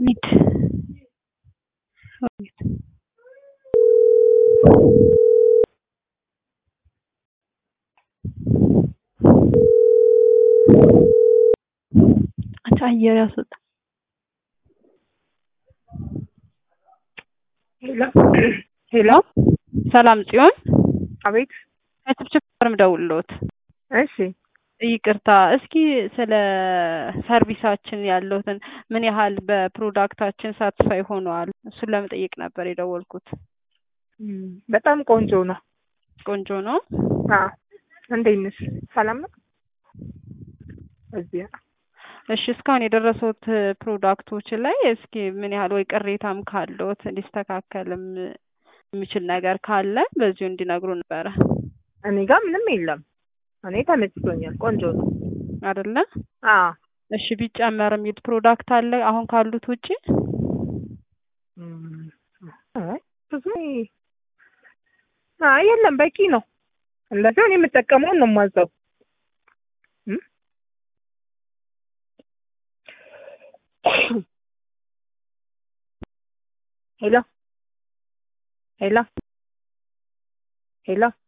ሚድ አንቺ አየር ያስወጣ ሄሎ ሄሎ ሰላም ጽዮን አቤት ከችፕችፕ ፈርም ደውልሎት እሺ ይቅርታ እስኪ ስለ ሰርቪሳችን ያለውትን ምን ያህል በፕሮዳክታችን ሳትስፋይ ሆነዋል እሱን ለመጠየቅ ነበር የደወልኩት እም፣ በጣም ቆንጆ ነው ቆንጆ ነው አዎ እንዴት ነሽ ሰላም ነው እዚያ እሺ እስካሁን የደረሱት ፕሮዳክቶች ላይ እስኪ ምን ያህል ወይ ቅሬታም ካለዎት ሊስተካከልም የሚችል ነገር ካለ በዚሁ እንዲነግሩ ነበረ እኔ ጋር ምንም የለም እኔ ተመችቶኛል ቆንጆ ነው አይደለ አዎ እሺ ቢጨመር የሚል ፕሮዳክት አለ አሁን ካሉት ውጪ እም፣ አይ ብዙ አይ የለም በቂ ነው እንደዚህ እኔ የምጠቀመውን ነው የማዘው እም? ሄሎ ሄሎ ሄሎ